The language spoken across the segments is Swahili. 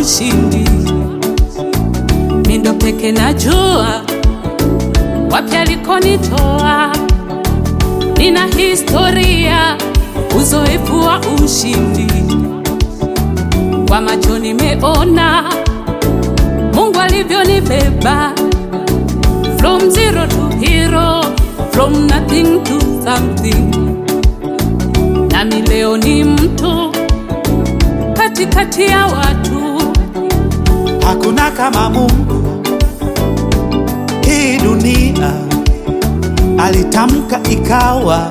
ushindi. Mindo peke najua wapi alikonitoa, nina historia, uzoefu wa ushindi. Kwa macho nimeona Mungu alivyonibeba from zero to hero, from nothing to something. Nami leo ni mtu katikati ya watu, Hakuna kama Mungu hii dunia, alitamka ikawa,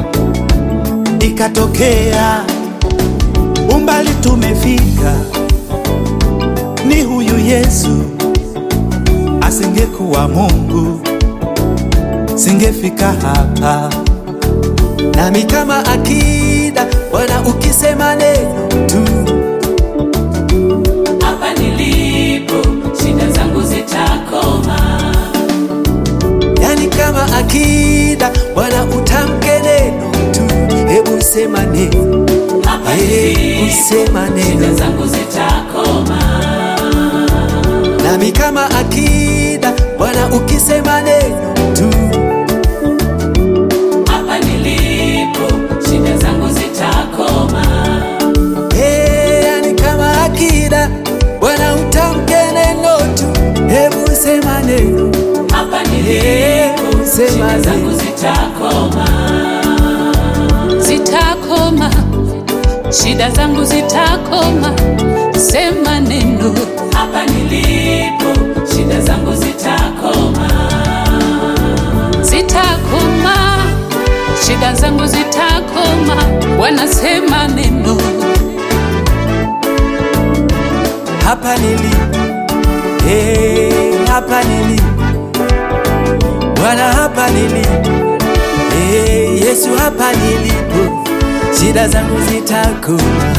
ikatokea. Umbali tumefika, ni huyu Yesu. Asingekuwa Mungu, singefika hapa. Nami kama akida, Bwana ukisema neno tu hapa nilipo shida zangu zitakoma. yani kama akida Bwana utamke neno tu, hebu sema neno, Hapa hebu sema shida neno. zangu zitakoma. Nami kama akida Bwana ukisema neno tu, Hapa nilipo shida zangu zitakoma. hey, yani kama akida Bwana utamke neno tu, hebu sema neno, Hapa hebu nilipo sema shida zangu neno. zitakoma. Zitakoma, shida zangu zitakoma. Sema neno. Hapa nilipo shida zangu zitakoma. Zitakoma, shida zangu zitakoma. Wanasema neno. hapa nilipo, hey, hapa nilipo Bwana, hapa nilipo, hey, Yesu, hapa nilipo, shida zangu zitakoma.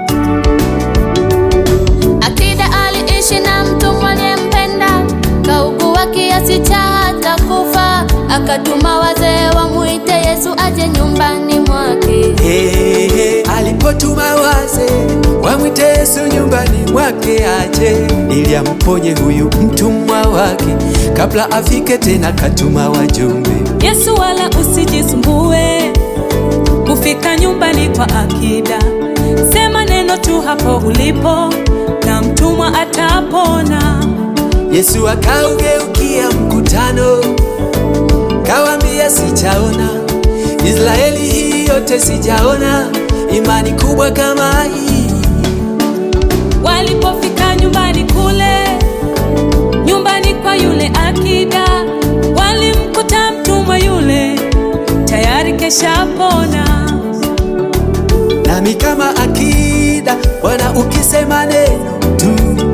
Akida aliishi na mtu mwenempenda, kaugua kiasi cha hata kufa, akatuma wazee wamwite Yesu aje nyumbani mwake. Hey, hey, alipotuma waze wamwite Yesu nyumbani mwake aje ili amponye huyu mtumwa wake, kabla afike tena katuma wajumbe. Yesu wala usijisumbue kufika nyumbani kwa akida. Sema neno tu hapo ulipo na mtumwa atapona. Yesu akaugeukia mkutano, kawambia sijaona Israeli hii yote sijaona imani kubwa kama hii. Walipofika nyumbani kule, nyumbani kwa yule akida, walimkuta mtumwa yule tayari keshapona. Nami kama akida, Bwana ukisema neno tu,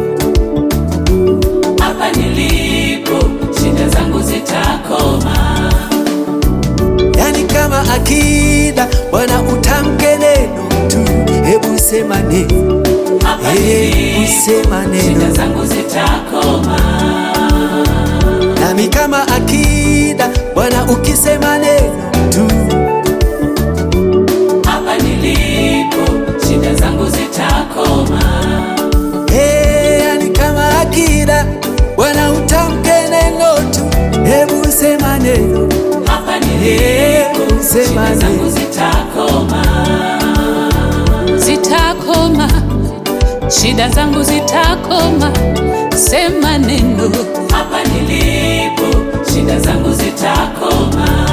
Hapa nilipo shida zangu zitakoma. yani kama akida, Bwana utamke neno tu, hebu sema neno, Hapa hebu sema shida neno. zangu zitakoma. Nami kama akida, Bwana ukisema neno tu, Hapa nilipo shida zangu zitakoma. hey, yani kama akida, Bwana utamke neno tu, hebu sema neno, Hapa nilipo hebu sema shida zangu neno. zitakoma. Zitakoma, shida zangu zitakoma. Sema neno. Hapa nilipo shida zangu zitakoma.